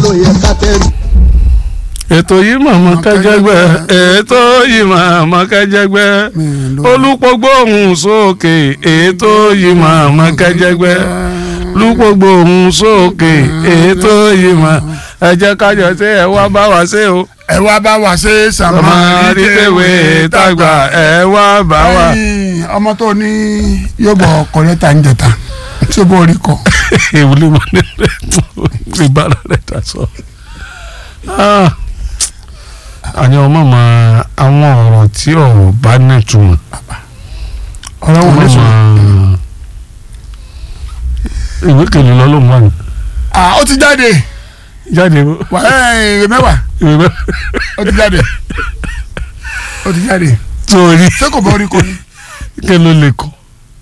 ló yẹ ká tẹ̀lé. ètò yìí màmá kẹjẹgbẹ ètò yìí màmá kẹjẹgbẹ olùpọ̀gbọ̀ ohùn sókè ètò yìí màmá kẹjẹgbẹ olùpọ̀gbọ̀ ohùn sókè ètò yìí màmá ẹ jẹ́ kájọ ṣe ẹ wá bá wa ṣe o ẹ wá bá wa ṣe ọmọ àdìtẹ̀wé tàgbà ẹ wá bá wa. Ẹ̀yin, ọmọ tó ní yóò bọ̀ kọ́lẹ́tà ń jẹta tí ó bọ̀ orí kọ. ìwúlò wọn ní ìbára rẹ̀ dà sọ. àní ọmọ mọ àwọn ọ̀rọ̀ tí ọ̀rọ̀ bá nítumọ̀ ọ̀rọ̀ wo ọmọ lè sọ. mọ ìwé kele lọ́lọ́mọ àná Ah, ó ti jáde jáde Wà, ẹ̀, ìwé mẹ́wàá ìwé bẹ́ẹ̀ ó ti jáde ó ti jáde torí ṣé kò bọ̀ orí kọ ni. kí ló lè kọ́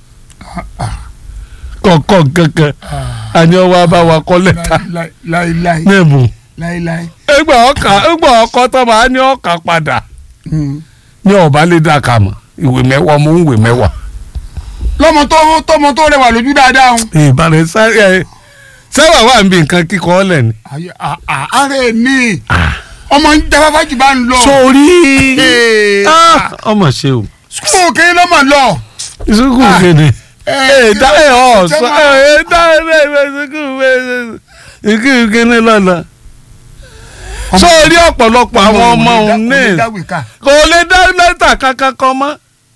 kọ̀ọ̀kan kankan àní ọwọ́ abáwa kọ́ lẹ́tà Láí- láíláí nẹ́ẹ̀bù láíláí. ẹgbà ọkà ẹgbà ọkọ tó máa ní ọkà padà Mm. ní ọba lè dà kà mọ́ ìwé mẹ́wàá mú ìwé mẹ́wàá. lọ́mọ tó tọmọ tó rẹwà lójú dáadáa ń. ìbàdàn sáré ẹ sábà wà níbi nǹkan kíkọ́ ọ̀lẹ̀ ni. ayé à- à- ààrẹ ní ọmọ ń jáfáfá jù bá ń lọ. sórí Ee, Ah, ọmọ ṣe o sukuu òkè lọ́mọ lọ. ìsúkú Ah. kéde ẹ dá ẹ ọ ṣé sọ máa- ẹ dá ẹ ẹ ẹ ìsúkú ìsúkú kéde lọ́la. sórí ọ̀pọ̀lọpọ̀ àwọn ọmọ òun ní kò lè dá lẹ́tà kankan kan mọ́.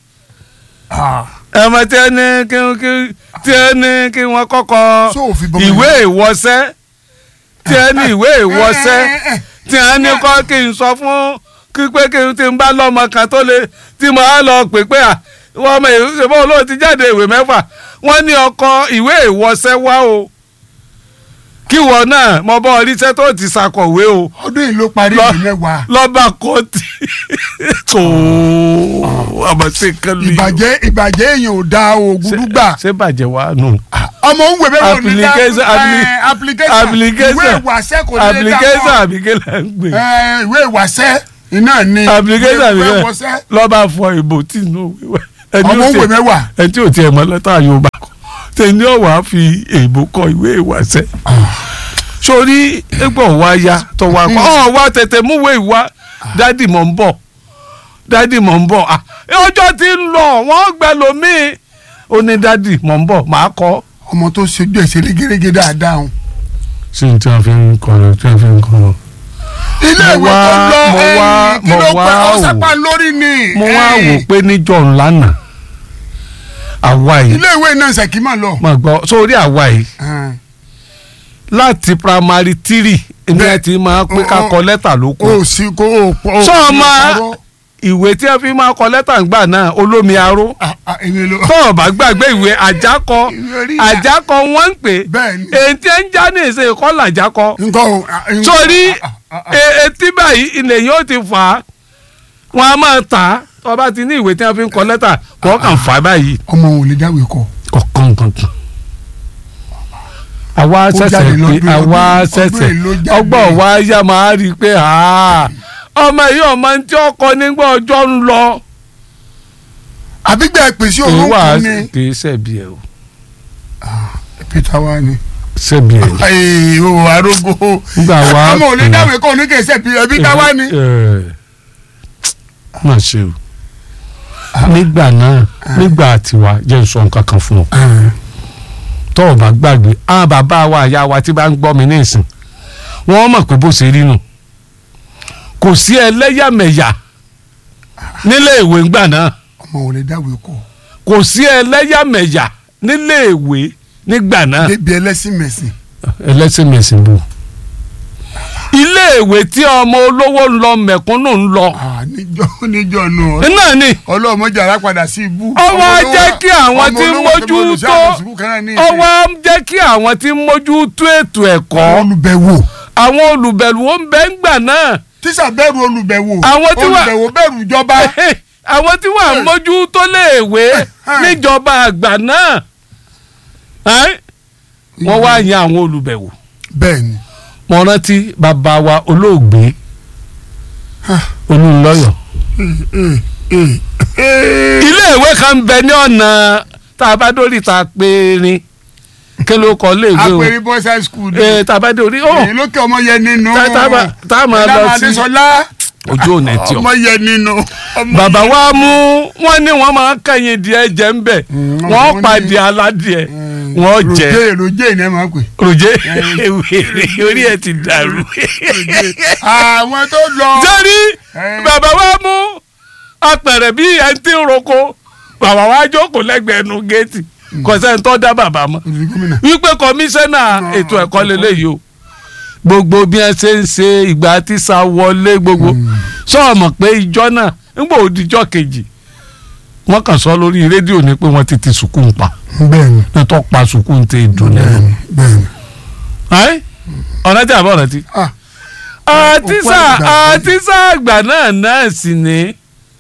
ẹ̀mọ tí ẹ ní kí kí tí ẹ ní kí wọ́n kọ́kọ́ So òfin bọ́mọ ìwé ìwọṣẹ́ tí ẹ ní ìwé ìwọṣẹ́ tí ẹ ní kọ́ kí n sọ fún kí pé kí n ti ń bá lọ́mọ kan tó lè tí mo á lọ pè pé à wọ́n ọmọ ìṣèbọ̀ olóò ti jáde ìwé mẹ́fà wọ́n ní ọkọ ìwé ìwọṣẹ́ wá o kí wọ́n náà mo bọ́ oríṣẹ́ tó ti ṣàkọ̀wé o ọdún yìí ló parí Lọ- ìlú mẹ́wàá. lọ́ba kọ́ọ̀tì tó àmọ́ sí nǹkan lu ìbàjẹ́ ìbàjẹ́ èèyàn ò da oògùn gbà. ṣé bàjẹ́ wá nù. ọmọ ń wèé bẹ́ẹ̀ ní dá Application- appli- ẹ, application application ìwé ìwàsẹ́ kò ní lè dá application mọ́. àbíkẹ́ là ń gbé Ẹ, ìwé ìwàsẹ́ iná ni application ìwé àbíkẹ́ ìwàsẹ́. lọ́ba fọ ìbò tí inú wíwẹ́ ẹni ọmọ ó ń wèé tiẹ̀ mẹ́wàá. ẹni tí ò tiẹ̀ mọ́ lẹ́tà Yorùbá kọ tẹ̀ni ọ̀wá fi èèbò kọ ìwé ìwàsẹ́ sórí ẹgbẹ́ wa ya tó wa kọ́ ọ̀ wa tètè múwèé ìwá dádì mọ̀ ń bọ̀ dádì mọ̀ ń bọ̀ ah, ọjọ́ ti ń lọ wọ́n gbẹ lómìn ó ní dádì mọ̀ ń bọ̀ màá kọ́ ọmọ tó ṣojú ẹ̀ ṣe régérégé dáadáa o. sí ní tí wọ́n fi ń kọ́ lọ tí wọ́n fi ń kọ́ lọ. ilé Mo ìwé tó wá- lọ mo wá- ẹ̀yìn kí mo ló wá pẹ́ wò. ọ̀sápá lórí ni. mo wá ẹ̀yìn. wò pé níjọ́ ńlá náà àwa yìí ilé ìwé náà ṣèkímọ̀ lọ. máa gbọ́ sórí àwa yìí Ẹ̀n. láti primary three èmi ẹ ti máa pé ká kọ lẹ́tà ló kù o sì kó o pọ̀. Sọ ma ìwé tí wọ́n fi máa kọ lẹ́tà ńgbà náà olómi aró èmi ló. tó o bá gbàgbé ìwé àjákọ Ìwé orí ìyá. àjákọ wọ́n ń pè Bẹ́ẹ̀ni. èyí tí ń já ní ìṣe ìkọlà àjákọ nǹkan o. ah, nǹkan- sórí ah, ah, ah. e- etí báyìí ilẹ̀ yóò ti fà á wọn a máa tà á tó o bá ti ní ìwé tí wọ́n fi ń kọ lẹ́tà wọ́n kàn fà á báyìí ọmọ òun lè jáwé kọ. kọ̀ọ̀kan kankan. àwa ṣẹ̀ṣẹ̀ jáde pé lọ́dún- àwa ọdún- ṣẹ̀ṣẹ̀ ọdún èlò jáde. ọgbọ́n wa yá máa rí i pé ah, ọmọ yìí ọmọ tí ọkọ nígbà ọjọ́ ń lọ. àbígbà ìpèsè èyí òun wà kù ni. kì í ṣẹ̀bi ẹ̀ o peter wa ni. ṣẹ̀bi ẹ̀ ni. ayi o arogo. Nígbà wa ọmọ òun lè kù. jáwé kọ ní kẹsẹ̀ peter wa ni. Ẹ, má ṣe o nígbà náà nígbà tiwa jẹ́ n sọ nǹkan kan fún ọ tó o bá gbàgbé àwọn bàbá wa àyà wa tí bá ń gbọ́ mi ní ìsìn wọ́n mọ̀ pé bó ṣe rí nù kò sí ẹlẹ́yàmẹ̀yà nílé ìwé ńgbà náà ọmọ òun lè jáwé kọ. kò sí ẹlẹ́yàmẹ̀yà nílé ìwé nígbà náà débi ẹlẹ́sìn mẹ̀sìn. ẹlẹ́sìn mẹ̀sìn bò ilé ìwé tí ọmọ olówó ń lọ mẹ̀kúnnù ń lọ Ah, níjọ́ níjọ́ nù. náà ni ọlọ́mọdé ara padà sí ibú. ọwọ́ á jẹ́ kí àwọn ọmọ tí ń olówó tó mójú bọ́ọ̀lù sí tó àwọn sùkúù kan náà ní ìsìn. ọwọ́ á jẹ́ kí àwọn tí ń mójú tó ètò ẹ̀kọ́ olùbẹ̀wò àwọn olùbẹ̀rù ó ń bẹ ń gbà náà tíṣà bẹ̀rù olùbẹ̀wò Àwọn tí wà- olùbẹ̀wò bẹ̀rù ìjọba. àwọn tí wọ́n á mójú tó léèwé níjọba àgbà náà ẹ́? wọ́n wá yan àwọn olùbẹ̀wò bẹ́ẹ̀ni mo rántí bàbá wa olóògbé olùlọ́yọ̀ ilé ìwé kan bẹ ní ọ̀nà tá a bá dórí ta périn kí ló kọ léèwé o apẹ̀rí boys high school ni ee tabade orí ó èyí lókè ọmọ yẹn nínú Tá- tá bá- tá a máa lọ Ìlànà sí- Adésọlá ojú ò ní tí o. ọmọ yẹn nínú. ọmọ bàbá wa mú wọn ní wọn máa ń kẹyìn díẹ̀ jẹ ń bẹ Mm, wọn wọ́n ní- pàdé aládìẹ wọn jẹ roje roje ni ẹ máa ń pè. ròjé wèrè orí ẹ ti dàrú. àwọn tó lọ. sẹ́rí Eh. bàbá wa mú apẹ̀rẹ̀ bí ẹni tí ń roko bàbá wa jókòó lẹ́gbẹ̀ẹ́ nu géètì kò sẹ́ni tó dá bàbá mọ́ Olùdí gómìnà. wípé kọmíṣánná ètò ẹ̀kọ́ lélẹ́yìí o gbogbo bí wọ́n ṣe ń ṣe ìgbà tí sa wọlé gbogbo sọ̀rọ̀ pé ìjọ náà nígbà òdìjọ́ kejì wọ́n kàn sọ lórí rédíò ni pé wọ́n ti ti sùkúù pa bẹ́ẹ̀ni nítorí pa sùkúù ti dùn lẹ́nu. bẹ́ẹ̀ni bẹ́ẹ̀ni. ẹ́ ọ̀nà tí a bọ̀ rántí. ah àtisá òkú àgbà. àtisá àgbà náà náà sì ní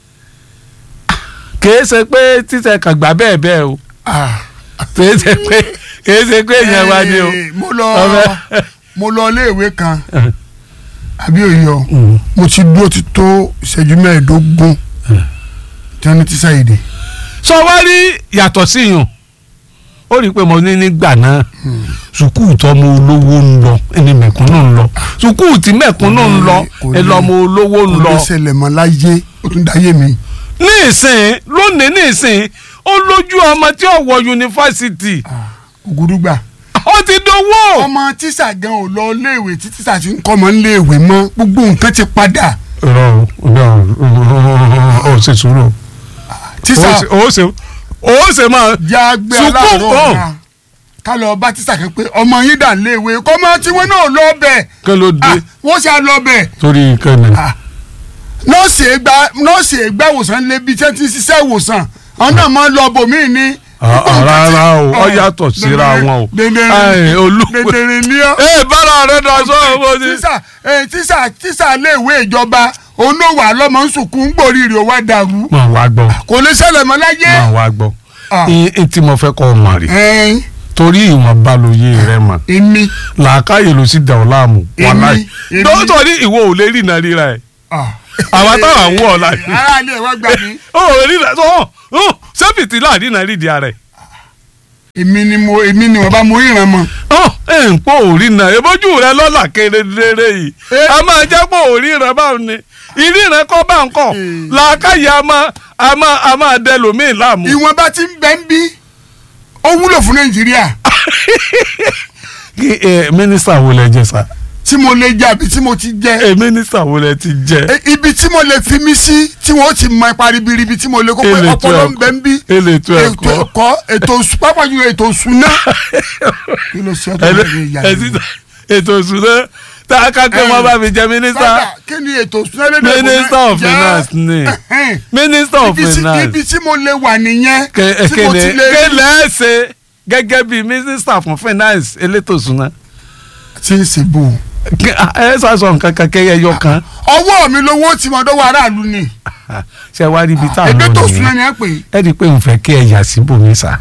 kìí ṣe pé títẹ̀ kàgbà bẹ́ẹ̀ bẹ́ẹ̀ o ah. kìí ṣe pé kìí ṣe pé èèyàn wa ni o. Eh, mo lọ Ọbẹ̀. mo lọ iléèwé kan àbí òyọ mo ti dúró ti tó ìṣẹ́jú mẹ́ẹ̀ẹ́dógún tí wọ́n ní tíṣà èdè. sọ wá rí yàtọ̀ sí yùn ó rí i pé mo ní nígbà náà sùkúù tọmọ olówó ń lọ ẹni mẹ̀kúnnù ń lọ sùkúù tí mẹ̀kúnnù ń lọ Kò ní- ẹ lọmọ olówó ń kò lọ lè ṣẹlẹ̀ mọ́ láyé ó tún dáyé mi. ní ìsìn lónìí ní ìsìn ó lójú ọmọ tí ó wọ yunifásitì ògùdùgbà ó ti dowó. ọmọ tíṣà gan ò lọ iléèwé tí tíṣà ti ń kọ́ ọmọ iléèwé mọ́ gbogbo nǹkan ti padà rọ rọ ọ ṣe sùúrù tíṣà ó ṣe ó ṣe máa já gbé Sùkúù aláàárọ̀ kọ́. ọ̀la ká lọ bá tíṣà kan pé ọmọ yín dà léèwé kọ́mọ tí wọ́n náà lọ bẹ̀ kí ló dé Ah, wọ́n ṣe á lọ bẹ̀ torí kẹ́ni. Ah, nọ́ọ̀sì ẹgbà nọ́ọ̀sì ẹgbà ìwòsàn lébi tí wọ́n ti ń ṣiṣẹ́ ìwòsàn àwọn náà máa ń lọ bòmíì ní. rárá o ọ yàtọ̀ síra wọn o Ai, olú dèdèrè ní ọ. ee bára rẹ dọ̀ sọ owó ni. tíṣà eh, tíṣà tíṣà léèwé ìjọba onówà lọ́mọ ń sunkún gbòòrì rẹ̀ wá dàrú máa wá gbọ́ kò lè ṣẹlẹ̀ mọ́ láyé. máa wá gbọ́ Ah. n tí mo fẹ́ kọ́ ọ mọ̀ rí ẹ̀ẹ́n torí ìwọ̀n balùwẹ̀ rẹ mọ̀ èmi làákàyè ló sì dà ọ́ láàmú Èmi, wàláì èmi. dókítà ní ìwọ ò lè rí iná ríra ẹ̀ ah. àwa táwa ń wọ̀ ọ́ láì ara ilé ẹ̀ wá gbà mí ó ò rí iná tó hàn sẹ́fìtì láàrin iná rí di ara ẹ̀ èmi ni mo èmi ni wọ́n bá mo ríran mọ́. ọ ẹ ń pò orí náà ebójú rẹ lọ́là kedere yìí Eh. a máa jẹ́ pò orí rẹ báwọn ni ìrí rẹ kọ́ bá ń kọ́ Eh. làákàyè a máa a máa a máa dẹ lòmíì láàmú. ìwọ̀n bá ti ń bẹ́ ń bí ó wúlò fún nàìjíríà kí ẹ mínísítà wo lẹ jẹ sá tí mo lè jẹ àbí tí mo ti jẹ ẹ mínísítà wo lẹ ti jẹ E- ibi tí mo lè fi mí sí tí wọ́n ti mọ ipa ribiribi tí mo lè kó pé Èlé ètò ọpọlọ ń ẹ̀kọ́. bẹ ń bí Èlé ètò ètò ẹ̀kọ́. ẹ̀kọ́ ètò òṣù pápá jùlọ ètò òṣùná kí ló ṣe ọtọ Ẹ- lórí ìyá ẹ yìí. ti- ètò ìṣúná tá a ká pé wọn bá mi jẹ mínísítà Padà, kí ni ètò òṣùná lédè Yorùbá? Minister of Jẹ́- Finance ni. Ẹ̀hẹ́n. mínísítà of Ibi tí- finance ibi tí mo lè wà nìyẹn Kẹ- tí mo ti kéde lè rí kéde ẹ ṣe gẹ́gẹ́ bí mínísítà fún finance elétò ìṣúná tí ń ṣe bò. Kí- ẹ sàṣọ nǹkan kan kẹyẹ yọ kan ọwọ́ mi lówó tí mo dọ́wọ́ aráàlú ni ṣe wá rí ibi tá a ebi tó lọ òṣùná nìyẹn ni ẹ pè é. ẹ rí i pé n fẹ́ kí ẹ yà síbòmí sá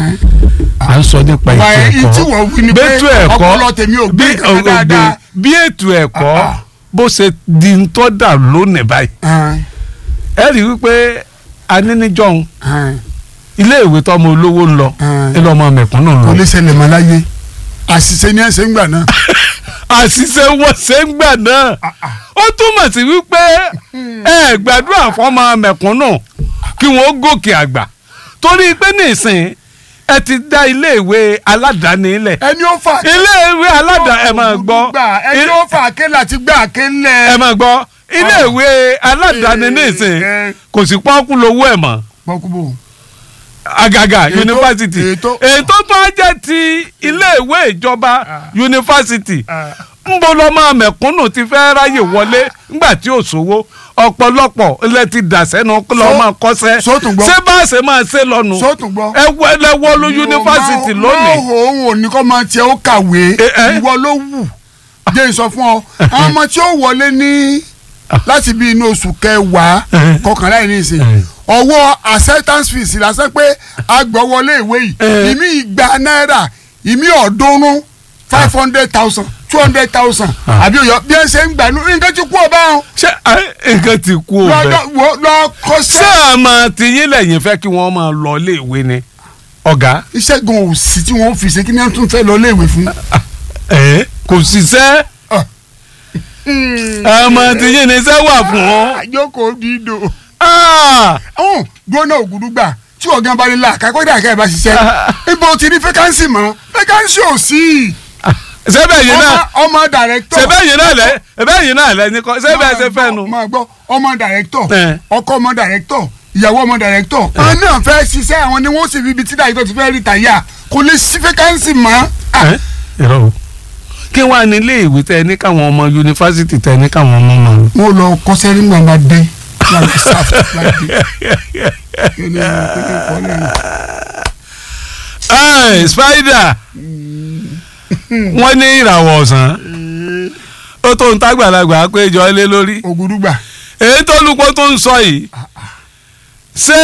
à ń sọ nípa Wà á ètò tí wọ́n wí ni ẹ̀kọ́ pé bẹ́tù ẹ̀kọ́ ọpọlọ tèmi ò gbé bí nǹkan ògbè dáadáa. bí ètò ẹ̀kọ́ Ah, ah. bó ṣe di ń tọ́ dà lónìí báyìí Ẹ̀hẹ́n, ẹ rí i wípé aníníjọ́hún ẹ̀hẹ́n. iléèwé tọmọ olówó ń lọ Ah. ẹ lọ́mọ mẹ̀kúnnù ń kò lọ lè ṣẹlẹ̀ mọ́ láyé àṣìṣe ni ẹ ṣe ń gbà náà. àṣìṣe wọn ṣe ń gbà náà ó túmọ̀ sí wípé ẹ gbàdúrà fọmọ mẹ̀kúnnù kí wọ́n gòkè àgbà torí pé nísìn ẹ ti dá iléèwé aládàáni lẹ̀ ẹni ó fà iléèwé aládàáni ẹ máa gbọ́ ẹni ó fà ké láti gbà ké ẹ lẹ̀. máa gbọ́ iléèwé aládàáni Eh, nísìn eh. kò sí pọ́nkú lówó ẹ̀ mọ́ pọkúbò àgàgà Ètò- yunifásitì ètò- ètò tó á jẹ́ ti iléèwé ìjọba yunifásitì ń bo lọ́mọ mẹ̀kúnnù ti fẹ́ ráyè wọlé ńgbà tí ò sówó ọ̀pọ̀lọpọ̀ ilẹ̀ ti dà sẹ́nu lọ́mọ kọ́sẹ́ sótùn gbọ́. ṣé bá a ṣe máa ṣe lọ́nu sótùn gbọ́. ẹ wọ ẹlẹ́wọ́ ló yunifásitì lónìí máa òun ò ní kọ́ máa tiẹ̀ ó kàwé Eh, eh. ìwọ ló wù jẹ́ ìsọ fún ọ àwọn ọmọ tí ó wọlé ní láti bí inú oṣù kẹwàá Eh. kọkànlá yìí nìsín Eh. ọwọ́ acceptance fees lásán pé agbọ̀wọlé ìwé yìí Eh. ìmí igba náírà ìmí ọ̀ọ́dúnrún five hundred thousand two hundred thousand Ah. àbí òyọ bí ẹ ṣe ń gbà nú nǹkan ti kú ọba wọn ṣé ẹ, nǹkan ti kú o bẹ́ẹ̀ lọ ṣé kọ́sẹ́ àmọ́ tìyín lẹ́yìn fẹ́ kí wọ́n máa lọ iléèwé ni ọ̀gá iṣẹ́ gan ò sí tí wọ́n fi ṣe kí ni wọ́n tún fẹ́ lọ léèwé fún. ẹ̀ kò ṣiṣẹ́ ọmọ tí yìí ní iṣẹ́ wà fún ọ. àjókòó dídò. Ah! ọ̀hún gbóná ògùdùgbà tí ọ̀gá bá lè la àkàkọ́dà àkàyè bá ṣiṣẹ́ ibo ti ní fẹ́kánsì mọ́ fẹ́kánsì ò sí. sẹ́bẹ̀ yìí náà ọmọ ọmọ dàrẹ́tọ̀. sẹ́bẹ̀ yìí náà lẹ́ sẹ́bẹ̀ yìí náà lẹ́ ní kọ́ sẹ́bẹ̀ ṣe fẹ́ nu. máa gbọ́ ọmọ dàrẹ́tọ̀ Ẹ̀. ọkọ ọmọ dàrẹ́tọ̀ ìyàwó ọmọ dàrẹ́tọ̀ àwọn náà fẹ́ ṣiṣẹ́ àwọn ni wọ́n sì fi ibi tí dàrẹ́tọ̀ ti fẹ́ rí tàyà kò lè sí fẹ́kánsì mọ́. Ah, Ẹ̀? Irọ́ o. kí wàá ní ilé ìwé tẹ ní káwọn ọmọ yunifásitì tẹ ní káwọn ọmọ mọ. wọ́n lọ kọ́sẹ́ nígbà máa dé láti sáfù láti dé. Kí ni- kí ni kọ́ lẹ́yìn? Ẹ̀, spider wọ́n ní ìràwọ̀ ọ̀sán ó tó ń tágbàlagbà péjọ lé lórí ògùdùgbà èyí tó lùpọ̀ tó ń sọ yìí ṣé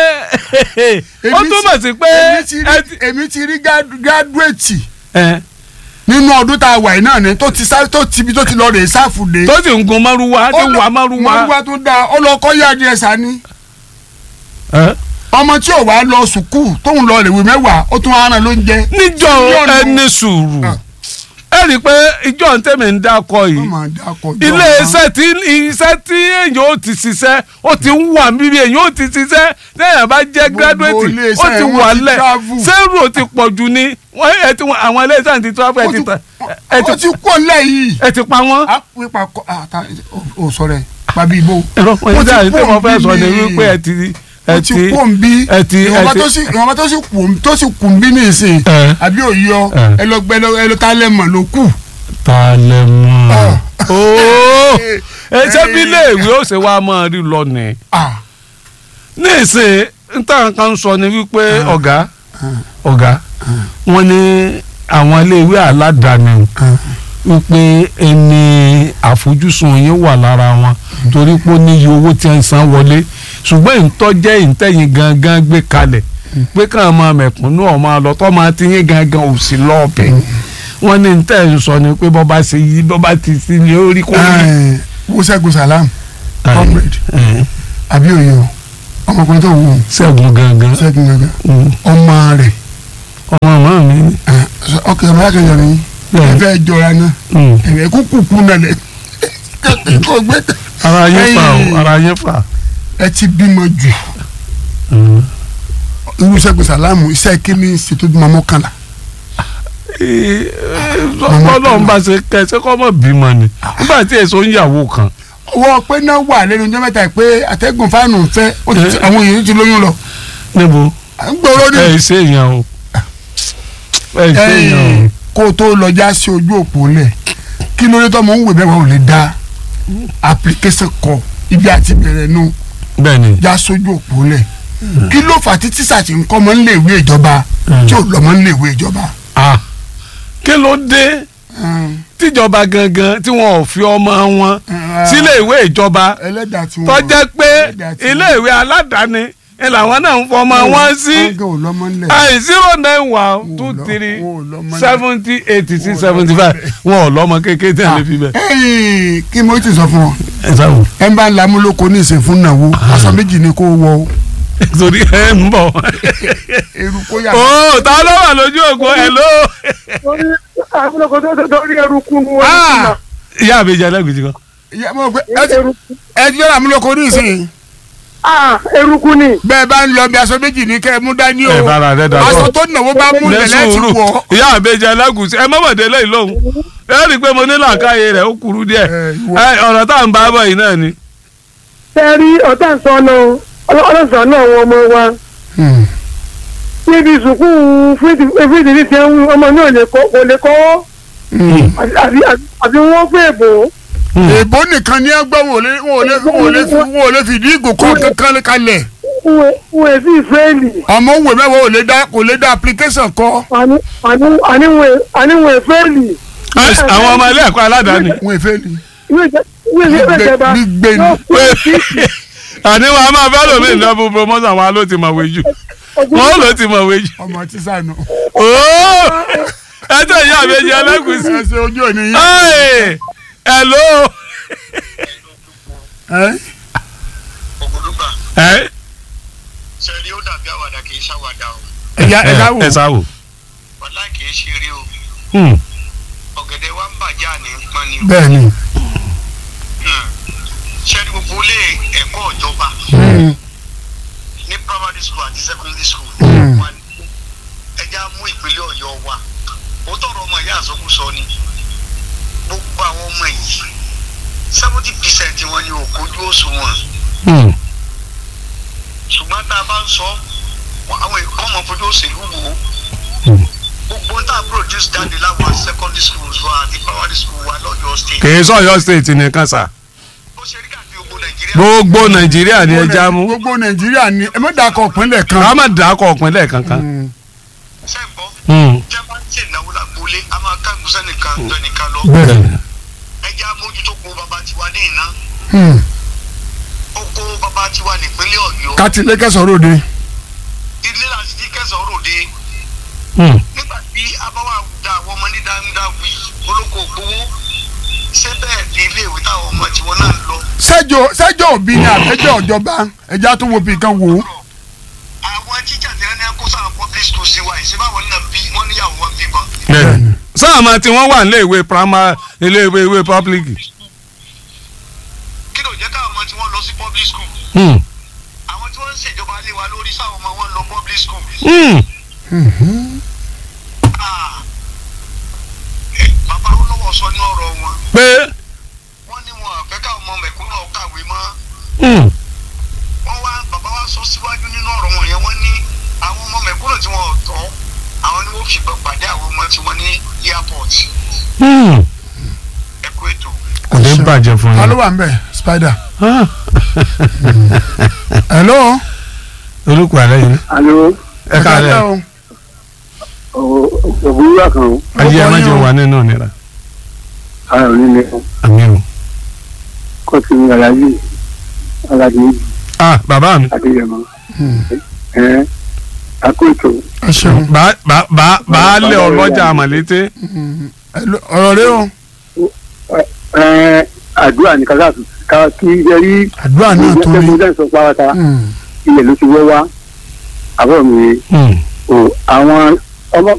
ó Èmi túmọ̀ ti- sí pé èmi ti ẹ rí- ti- èmi ti rí gádùétì ẹ, nínú ọdún tá a wà yìí náà ni tó ti sá tó ti bi tó ti lọ rè sáfù dé. tó sì ń gun márúwá tí ń wà márúwá márúwá tó dáa ọlọ́kọ́ yá adìẹ sani ẹ, ọmọ tí ò wá lọ sùkúù tóun lọ rèwé mẹ́wàá ó tún ara ló ń jẹ. níjọ Mílíọ̀nù. ẹni sùúrù Ah. ẹ rí i pé ìjọ ń tẹ̀mí ń dákọ yìí wọ́n máa dákọ̀ jọ ilé iṣẹ́ tí iṣẹ́ tí èèyàn ó ti ṣiṣẹ́ ó ti ń wà bíbí èèyàn ó ti ṣiṣẹ́ téèyàn bá jẹ́ Gbogbo gírádùétì ilé ó iṣẹ́ ti wọn wà ti lẹ̀ travel. sẹ́rù ti pọ̀ jù ni wọ́n ẹ ti wọ́n- àwọn ilé iṣẹ́ ti travel ẹ ti ta ẹ ó ti ti kó lẹ́yìn. ẹ ti pa wọ́n. a pè pa kọ ata o sọ rẹ pàbí ibo. ẹ̀rọ Ó ti ìdá tí kó mo fẹ́ sọ ni bí- wípé ẹ ti ẹ ó ti ti kó ń bí ẹ ti ẹ ìwọ̀nba ti tó sì ìwọ̀nba tó sì kù tó sì kù ń bí nìsín Ẹ. àbí òyìnbó Ẹ. ẹ lọ gbẹ lọ ẹ lọ tá lẹ́mọ̀ ló kù. ta lẹ mọ Ah. ooo ẹ ṣé bí iléèwé ó ṣe wá máa rí lọ nì Ah, ní ìsìn níta kan sọ ni wípé ọ̀gá ọ̀gá wọ́n ní àwọn iléèwé aládàáni wípé ẹni àfojúsùn yín wà lára wọn torí pé ó níye owó tí ń san wọlé ṣùgbọ́n ìtọ́jẹ́ ìtẹ̀yìn gangan gbé kalẹ̀ pé káwọn máa mẹ̀kúnnú ọ̀ máa lọ tọ́ máa ti yín gangan ò sí lọ́ọ̀bẹ̀ wọ́n ní tẹ̀ ń sọ ni pé bọ́ba ṣe yí bọ́ba ti sí ni ó rí kó rí. ẹ, Wúṣẹ́gun Salam comrade Ẹ̀, àbí òyìnbó ọmọkùnrin tó wù ú Ṣẹ́gun gangan Ṣẹ́gun gangan Mm. ọmọ rẹ̀ ọmọ màmá mi ni. ẹ, ọkẹ ọmọ akẹ́yọ̀ ni Bẹ́ẹ̀. ẹ fẹ́ jọra náà Mm. ẹ̀rẹ̀ kúkú kú nàlẹ̀ kó gbé ara yín fà Ẹ̀yìn. o ara yín fà. ẹ ti bímọ jù Mm. irú Ṣẹ́gun Salam iṣẹ́ kíní ṣètò bímọ mọ́kànlá ọlọ́run bá ṣe kẹ́ ṣé kọ́ mọ̀ bímọ ni nígbà tí èso ń yàwó kan. ọwọ́ pé náà wà lẹ́nu ọjọ́ mẹ́ta pé àtẹ́gùn fáànù ń fẹ́ ó ti- Ẹ. àwọn èèyàn ti lóyún lọ níbo à ń gbòòrò ní ẹ ẹ ṣe èèyàn o ẹ ṣe èèyàn o. ẹ̀yìn kó o tó lọ já sí ojú òpó lẹ̀ kí ló dé tọ́mọ ń wè bẹ́ẹ̀ wọ́n ò lè dá application kọ ibi àti bẹ̀rẹ̀ nu bẹ́ẹ̀ni já sójú òpó lẹ̀ kí ló fà tí tíṣà ti ń kọ́ ọmọ nílé ìwé ìjọba tí ò lọ́mọ nílé ìwé ìjọba. ah kí ló dé tíjọba gangan tí wọn ò fi ọmọ wọn sílé ìwé ìjọba ẹlẹ́dàá tí wọ́n tó jẹ́ pé ẹlẹ́dàá tí wọ́n- ilé ìwé aládàáni ni làwọn náà ń fọmọ wọn sí ọ̀gá ò lọ́mọ nílẹ̀. ai zero nine one Wọn ò two lọ- three wọn ò lọ́mọ nílẹ̀. seventy eighty Wọn six ò seventy lọ́mọ five wọn ò lọ́mọ kékeré tí a lè fi bẹ̀. ẹ̀yìn kí mo ti sọ fún ọ ẹ sáwọ ẹ ń bá ń lamúlòkọ ní ìsìn fún nàwó aṣọ méjì ni kó wọ o torí ẹ ń bọ̀. eru kó yà. ó ta ló wà lójú ògùn ẹ ló. torí àbúrò tó torí eruku wọn Ah! ìyá mi jẹ ẹlẹ́gùn kan. Ìyá mo gbé ẹ ti eruku ẹ ti yọ lamúlòkọ ní ìsìn ah eruku ni bẹ́ẹ̀ bá ń lọ bí aṣọ méjì ní kẹ́ ẹ mú dání o ẹ bára rẹ dà aṣọ tó nàwó bá mú lẹ lẹ̀lẹ́ ti sùúrù wọ̀ ìyá mi jẹ ẹlẹ́gùn ẹ mọ̀mọ́dé lẹ́yìn lóhùn ẹ rí i pé mo ní làákàyè rẹ̀ ó kúrú díẹ̀ Ẹ, ìwọ- Ẹ, ọ̀rọ̀ tá à ń bá bọ̀ yìí náà ni. tẹ́rí ọ̀tá sọnù ọlọ́sàn náà wọn ọmọ wa níbi ìsùnkú fídì ní tiẹ̀ ń ọmọ náà lè kọ́ kò lè kọ́ àbí àbí wọ́n fẹ́ bò ó. èbó nìkan ní ẹgbẹ́ wọn ò lè wọn ò lè wọn ò lè fi wọn ò lè fi ìdí ìgò kan kankan kalẹ̀ wọ́n èsì ìfẹ́ẹ̀lì ọmọ òwe mẹ́wàá ò lè dá kò lè dá application kọ́ àníwọ̀n ìfẹ́ẹ̀lì. àwọn ọmọ ilé ẹ̀kọ́ aládàáni wọn èfé ni ìwé ìwé ìjọba gbígbé ni. yóò fún ìfíìsì àní wọn a máa fẹ́ lómi ìdánwò promotion wa ló ti mọ̀wé jù wọn ló ti mọ̀wé jù. ọmọ tíṣà nù. ooo ẹ tẹ ìyá mi jẹ ẹlẹ́gùn sí. ẹ ṣe ojú òní yín. Hey, hello. ẹ ògùdùgbà ẹ sẹ́ni ó dàbí àwàdà kì í ṣàwàdà o ẹ̀yà ẹ̀yà wò ẹ sáwò. wàhálà kì í ṣe rí o Hmm. ọ̀gẹ̀dẹ̀ wa ń bàjẹ́ àní ń pọ́n ni o. bẹ́ẹ̀ ni ṣẹ́ni gbogbo ilé ẹ̀kọ́ ìjọba Mm. ní primary school àti secondary school Mm. wà ní ẹja mú ìpínlẹ̀ ọ̀yọ́ wa ó tọrọ ọmọ ìyá àsọkúsọ ni gbogbo àwọn ọmọ yìí seventy percent wọn ni ò kojú òṣùwọ̀n Hmm. ṣùgbọ́n tá a bá ń sọ wọn- àwọn èèkàn ọmọ fojú òṣèlú wò ó Hmm. gbogbo tá a produce jáde láwọn secondary schools wa àti primary school wa lọ́yọ̀ state kì í sọ̀yọ́ state nìkan sà ó ṣe rí káàkiri gbogbo nàìjíríà gbogbo nàìjíríà ni ẹja mú gbogbo nàìjíríà ni ẹ má dàkọ̀ ìpínlẹ̀ kan. ká má dàákọ̀ ọ̀pìnlẹ̀ kankan. Mm. sẹ́ńbọ́ Hmm. jẹ́ bá ń ṣe ìnáwó lágbólé a máa ká ìgbésẹ̀ nìkan jọ nìkan lọ bẹ́ẹ̀ ẹjẹ́ amójútó kó bàbá tiwa ní ìná Mm. ó kó bàbá tiwa nípínlẹ̀ ọ̀yọ́ kátì lẹ́kẹ̀sọ̀ ròde. ilé láti ti kẹsàn-án ròde Hmm. nígbà tí abáwá da àwọn ọmọ ní dáadáa wì olóko ògbówó ṣé bẹ́ẹ̀ ni iléèwé táwọn ọmọ tiwọn náà ń lọ sẹ́jọ́ sẹ́jọ́ òbí ni àtẹ́jọ́ ìjọba ẹja tó wo bìkan wò ó. àwọn tíjà tí wọn ní kó sáà public school sí wa ìṣe báwọn náà bí wọn níyàwó wọn bí wọn. bẹ́ẹ̀ni sáàmà tí wọ́n wà nílé ìwé primary ilé ìwé ìwé public. kí ló jẹ́ káwọn ọmọ tí wọ́n lọ sí public school Hmm. àwọn tí wọ́n ń ṣèjọba lé wa lórí sáwọn ọmọ wọn lọ public school. Hmm. Ah. Eh, bàbá olówó sọ ní ọ̀rọ̀ wọn pé wọ́n ní wọn àfẹ́ káwọn ọmọ mẹ̀kúnnà kàwé mọ́ hmm. wọ́n wá bàbá wa sọ síwájú nínú ọ̀rọ̀ wọn yẹn wọ́n ní àwọn ọmọ mẹ̀kúnnà tí wọ́n ò tọ́ àwọn ni wọ́n fi gbọ́ pàdé àwọn ọmọ tí wọ́n ní airport Hmm. ẹ̀kú ètò. kò ní bàjẹ́ fún ta ló yín. wà ń bẹ̀ spider. Ah. hello. olùkọ́ àlẹ́ yìí alo ẹ káàlẹ́ o. òwúrọ̀ kan o ayé ẹ má jẹ́ Ọkọ yín o. wà nínú ìnira ara ò ní lè àmì o. kọ́ sí aláàjì aláàjì ah bàbá mi adéyẹmọ ẹ akóso ẹ ṣeun. bá bá bá baálé ọlọ́jà àmàlété Hello, ọ̀rọ̀ rẹ o. ẹ àdúrà ní kásá ká kí ẹ rí àdúrà náà tó rí. ìgbésẹ̀ sọ pàrọ̀tà Mm. ilẹ̀ ló ti wọ́ wá àbọ̀ mi Hmm. o àwọn ọmọ